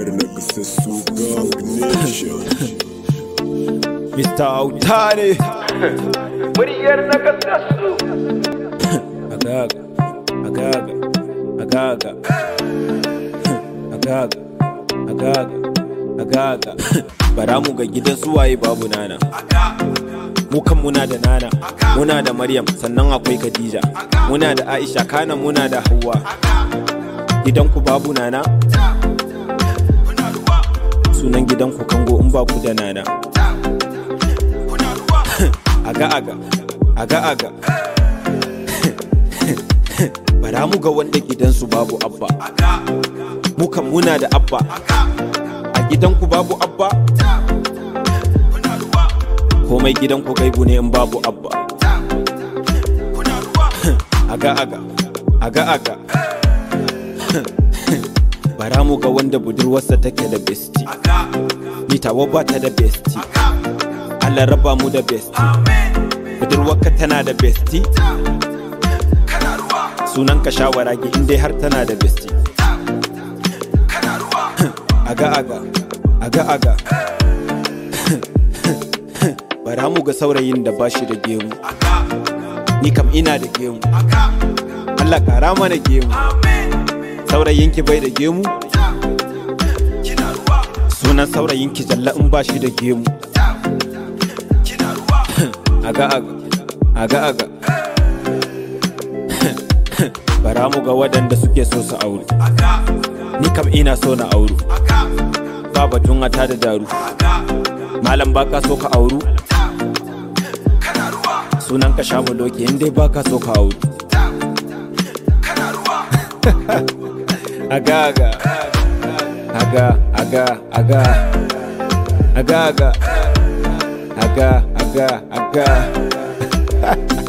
Muryar na kasassu Gang Nation. Mr. Autare Muryar na kasassu. Agaga Agaga Agaga Agaga Agaga Agaga Bara mu ga gidan suwaye babu nana mu kan muna da nana muna da maryam sannan akwai khadija muna da aisha kana muna da hawa gidanku babu nana sunan gidanku kango in ba ku da nana aga aga aga aga bara mu ga wanda gidansu babu abba mu kan muna da abba a gidanku babu abba komai gidanku gaibu ne in babu abba aga aga aga aga bara mu ga wanda budurwarsa take da besti ni tawa ba ta da besti Allah raba mu da besti budurwarka tana da besti sunan ka shawara gi in dai har tana da besti aga aga aga aga bara mu ga saurayin da ba shi da gemu ni kam ina da gemu Allah kara mana gemu saurayinki bai da gemu sunan saurayinki jalla in ba shi da gemu aga aga aga aga bara mu ga waɗanda suke so su aure ni kam ina so na auru ba batun ata da daru malam baka so ka auru sunan ka sha doki in dai baka so ka auru aga aga aga aga aga aga aga aga aga aga